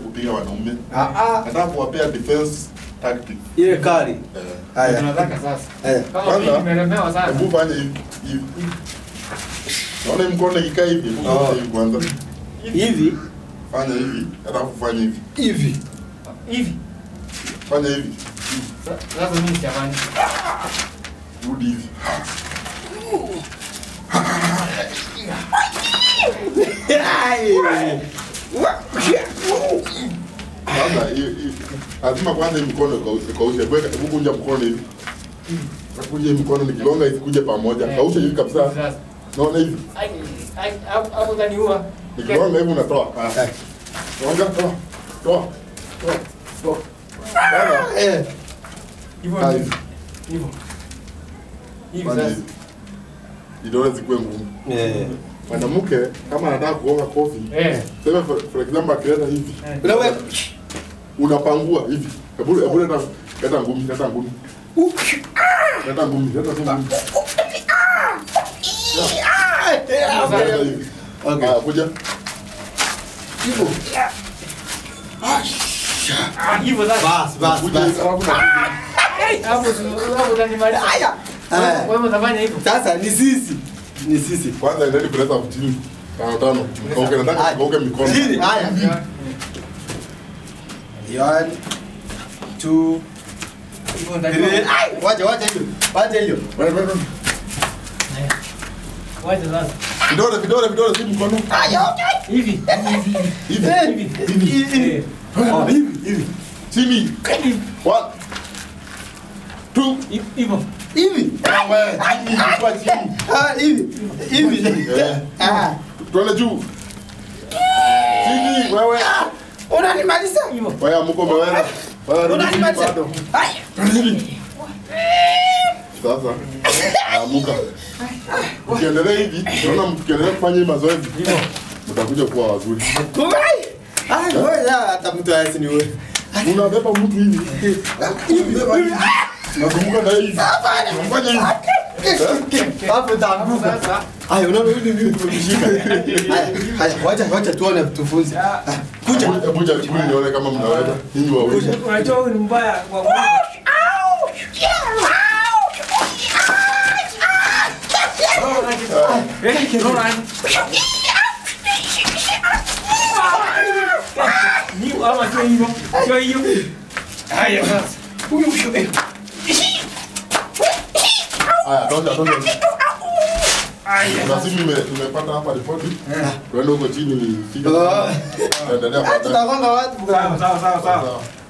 kupiga wanaume. Ah ah. Nataka kuwapea defense tactic. Ile kali. Eh. Haya. Tunataka sasa. Eh. Kama Kwanza, mimi nimelemewa sana. Hebu fanya hivi. hivi. Naona hii mkono ikikaa hivi. hebu Oh. fanya hivi kwanza. Hivi. Fanya hivi. Alafu fanya hivi. Hivi. Hivi. Fanya hivi. Sa- Sasa mimi siamani. Rudi hivi. Sasa hii- hii- lazima kwanza hii mkono ikaushe kaushe. Weka hebu kunja mkono hivi. Kunja hii mkono nikigonga isikuje pamoja. Eh. Kaushe hivi kabisa. Sasa. Naona hivi. Ai, ai, hapo hapo utaniua. Nikigonga hivi unatoa. Ah. Eh. Gonga toa. Toa. Toa. Toa. Sasa Eh. Hivyo Ah, ndivyo. hivi. Hivyo. Hivi Fanya sasa. hivi. Vidole zikuwe ngumu. Eh. Mwanamke kama anataka kugonga kofi, Eh. sema for, for example akileta hivi, Eh. Unaweka. unapangua hivi. Hebu hebu leta leta ngumi, leta ngumi. Leta ngumi, leta tu ngumi. Leta hivi. Okay. Haya, kuja. Hivyo. Ah, hivyo sasa. Bas, bas, Kuja bas. hivi, alafu na Hapo hapo utanimaliza. Haya. Eh. Wewe utafanya hivyo. Sasa ni sisi. Ni sisi. kwanza endeni kuleta chini. Tano tano. Kauke nataka kauke mikono. Chini. Haya. One, two, Hivyo three. ndio. Ai, wacha wacha hiyo. Wacha hiyo. Wewe wewe. Wacha sasa. Vidole vidole vidole si mkono. Hivi. Hivi. Eh, Hivi. hivi, hivi. Oh, hivi, hivi. Chini. Hivi. One. Two. Hivyo. Hivi. Wewe. Chini. Kwa chini. Ah, hivi. Hivi. Eh. Ah. Tuende juu. Chini wewe. Unanimaliza? Hivyo. Wewe mko umeweza. Wewe rudi chini Unanimaliza? bado. Haya. Chini. Sasa. Amuka. Ukiendelea hivi, naona mkiendelea kufanya hii mazoezi, Hivyo. mtakuja kuwa wazuri. Kubai. Ah, wewe hata mtu hawezi ni wewe. Unabeba mtu hivi. Unabeba hivi. Nakumbuka na hivi. Unafanya hivi. Hapo taanguka. Sasa. Haya, unaona hivi mimi tumeshika. Haya, haya, wacha wacha tuone tufunze. Ah, Kuja. Hebu- Hebu jaribuni nione kama mnaweza. Ninyi wawili. Unajua huyu ni mbaya kwa Mungu. Eh, unaona aje? Ni ama sio hivyo. Sio hiyo. Haya sasa. Haya, tosha tosha. Haya. Na sisi tume- tumepata hapa ripoti. Tuende huko chini. Oh. Tuendelea Ah, baadaye. Tutagonga watu bwana. Sawa sawa sawa sawa. Sawa.